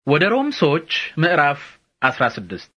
ወደ ሮም ሰዎች ምዕራፍ 16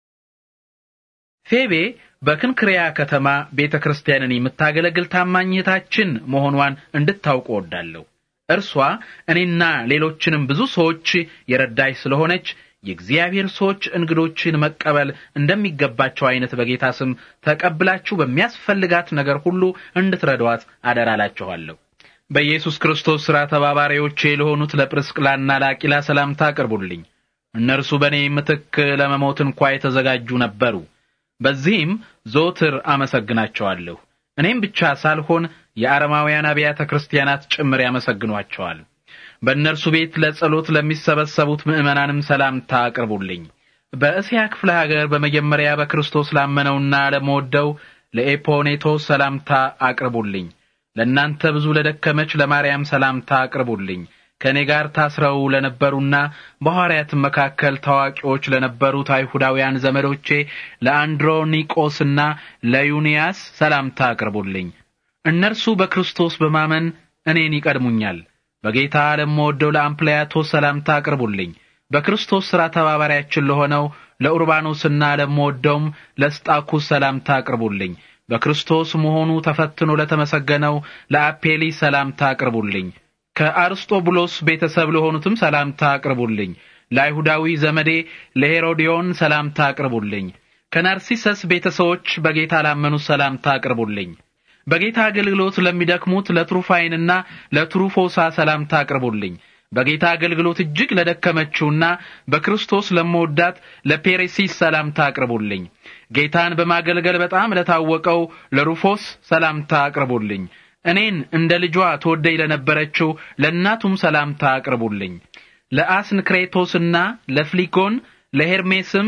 ፌቤ በክንክሪያ ከተማ ቤተ ክርስቲያንን የምታገለግል ታማኝታችን መሆኗን እንድታውቁ ወዳለሁ። እርሷ እኔና ሌሎችንም ብዙ ሰዎች የረዳች ስለሆነች የእግዚአብሔር ሰዎች እንግዶችን መቀበል እንደሚገባቸው አይነት በጌታ ስም ተቀብላችሁ በሚያስፈልጋት ነገር ሁሉ እንድትረዷት አደራላችኋለሁ። በኢየሱስ ክርስቶስ ሥራ ተባባሪዎቼ ለሆኑት ለጵርስቅላና ለአቂላ ሰላምታ አቅርቡልኝ። እነርሱ በእኔ ምትክ ለመሞት እንኳ የተዘጋጁ ነበሩ። በዚህም ዘወትር አመሰግናቸዋለሁ። እኔም ብቻ ሳልሆን የአረማውያን አብያተ ክርስቲያናት ጭምር ያመሰግኗቸዋል። በእነርሱ ቤት ለጸሎት ለሚሰበሰቡት ምዕመናንም ሰላምታ አቅርቡልኝ። በእስያ ክፍለ ሀገር በመጀመሪያ በክርስቶስ ላመነውና ለመወደው ለኤፖኔቶስ ሰላምታ አቅርቡልኝ። ለእናንተ ብዙ ለደከመች ለማርያም ሰላምታ አቅርቡልኝ። ከእኔ ጋር ታስረው ለነበሩና በሐዋርያትም መካከል ታዋቂዎች ለነበሩት አይሁዳውያን ዘመዶቼ ለአንድሮኒቆስና ለዩንያስ ሰላምታ አቅርቡልኝ። እነርሱ በክርስቶስ በማመን እኔን ይቀድሙኛል። በጌታ ለምወደው ለአምፕልያቶስ ሰላምታ አቅርቡልኝ። በክርስቶስ ሥራ ተባባሪያችን ለሆነው ለኡርባኖስና ለምወደውም ለስጣኩስ ሰላምታ አቅርቡልኝ። በክርስቶስ መሆኑ ተፈትኖ ለተመሰገነው ለአፔሊ ሰላምታ አቅርቡልኝ። ከአርስጦቡሎስ ቤተሰብ ለሆኑትም ሰላምታ አቅርቡልኝ። ለአይሁዳዊ ዘመዴ ለሄሮዲዮን ሰላምታ አቅርቡልኝ። ከናርሲሰስ ቤተሰቦች በጌታ ላመኑት ሰላምታ አቅርቡልኝ። በጌታ አገልግሎት ለሚደክሙት ለትሩፋይንና ለትሩፎሳ ሰላምታ አቅርቡልኝ። በጌታ አገልግሎት እጅግ ለደከመችውና በክርስቶስ ለመወዳት ለፔሬሲስ ሰላምታ አቅርቡልኝ። ጌታን በማገልገል በጣም ለታወቀው ለሩፎስ ሰላምታ አቅርቡልኝ። እኔን እንደ ልጇ ተወደኝ ለነበረችው ለእናቱም ሰላምታ አቅርቡልኝ። ለአስንክሬቶስና ለፍሊጎን ለሄርሜስም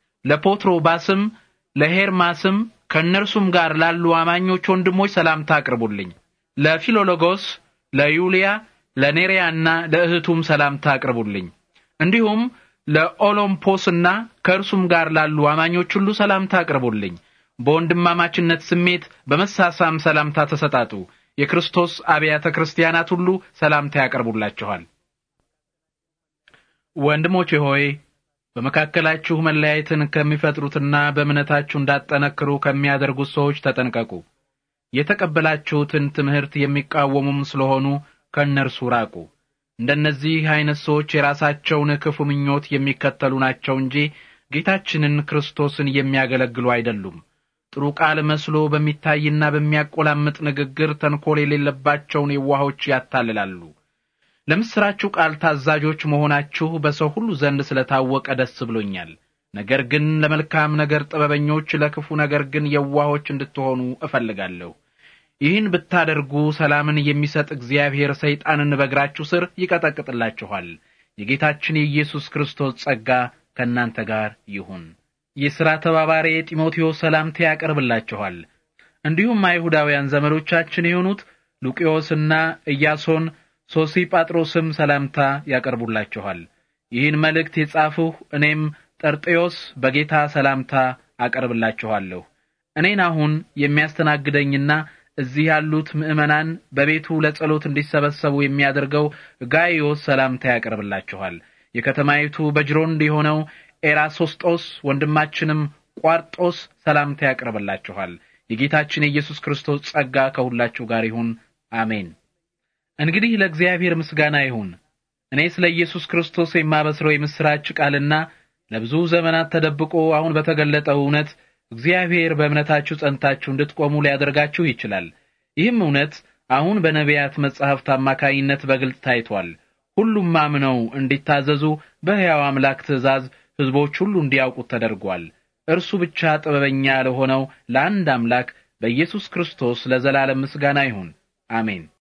ለፖትሮባስም ለሄርማስም ከእነርሱም ጋር ላሉ አማኞች ወንድሞች ሰላምታ አቅርቡልኝ። ለፊሎሎጎስ፣ ለዩልያ፣ ለኔሪያና ለእህቱም ሰላምታ አቅርቡልኝ። እንዲሁም ለኦሎምፖስና ከእርሱም ጋር ላሉ አማኞች ሁሉ ሰላምታ አቅርቡልኝ። በወንድማማችነት ስሜት በመሳሳም ሰላምታ ተሰጣጡ። የክርስቶስ አብያተ ክርስቲያናት ሁሉ ሰላምታ ያቀርቡላችኋል። ወንድሞቼ ሆይ በመካከላችሁ መለያየትን ከሚፈጥሩትና በእምነታችሁ እንዳጠነክሩ ከሚያደርጉት ሰዎች ተጠንቀቁ። የተቀበላችሁትን ትምህርት የሚቃወሙም ስለሆኑ ከእነርሱ ራቁ። እንደነዚህ አይነት ሰዎች የራሳቸውን ክፉ ምኞት የሚከተሉ ናቸው እንጂ ጌታችንን ክርስቶስን የሚያገለግሉ አይደሉም። ጥሩ ቃል መስሎ በሚታይና በሚያቆላምጥ ንግግር ተንኮል የሌለባቸውን የዋሆች ያታልላሉ። ለምስራችሁ ቃል ታዛዦች መሆናችሁ በሰው ሁሉ ዘንድ ስለታወቀ ደስ ብሎኛል። ነገር ግን ለመልካም ነገር ጥበበኞች፣ ለክፉ ነገር ግን የዋሆች እንድትሆኑ እፈልጋለሁ። ይህን ብታደርጉ ሰላምን የሚሰጥ እግዚአብሔር ሰይጣንን በእግራችሁ ስር ይቀጠቅጥላችኋል። የጌታችን የኢየሱስ ክርስቶስ ጸጋ ከእናንተ ጋር ይሁን። የሥራ ተባባሪ ጢሞቴዎስ ሰላምታ ያቀርብላችኋል። እንዲሁም አይሁዳውያን ዘመዶቻችን የሆኑት ሉቂዮስና ኢያሶን ሶሲጳጥሮስም ሰላምታ ያቀርቡላችኋል። ይህን መልእክት የጻፍሁ እኔም ጠርጤዮስ በጌታ ሰላምታ አቀርብላችኋለሁ። እኔን አሁን የሚያስተናግደኝና እዚህ ያሉት ምዕመናን በቤቱ ለጸሎት እንዲሰበሰቡ የሚያደርገው ጋይዮስ ሰላምታ ያቀርብላችኋል። የከተማይቱ በጅሮንድ የሆነው ኤራሶስጦስ ወንድማችንም ቋርጦስ ሰላምታ ያቀርብላችኋል። የጌታችን የኢየሱስ ክርስቶስ ጸጋ ከሁላችሁ ጋር ይሁን። አሜን። እንግዲህ ለእግዚአብሔር ምስጋና ይሁን። እኔ ስለ ኢየሱስ ክርስቶስ የማበስረው የምስራች ቃልና ለብዙ ዘመናት ተደብቆ አሁን በተገለጠው እውነት እግዚአብሔር በእምነታችሁ ጸንታችሁ እንድትቆሙ ሊያደርጋችሁ ይችላል። ይህም እውነት አሁን በነቢያት መጻሕፍት አማካይነት በግልጽ ታይቷል። ሁሉም አምነው እንዲታዘዙ በሕያው አምላክ ትእዛዝ ሕዝቦች ሁሉ እንዲያውቁት ተደርጓል። እርሱ ብቻ ጥበበኛ ለሆነው ለአንድ አምላክ በኢየሱስ ክርስቶስ ለዘላለም ምስጋና ይሁን። አሜን።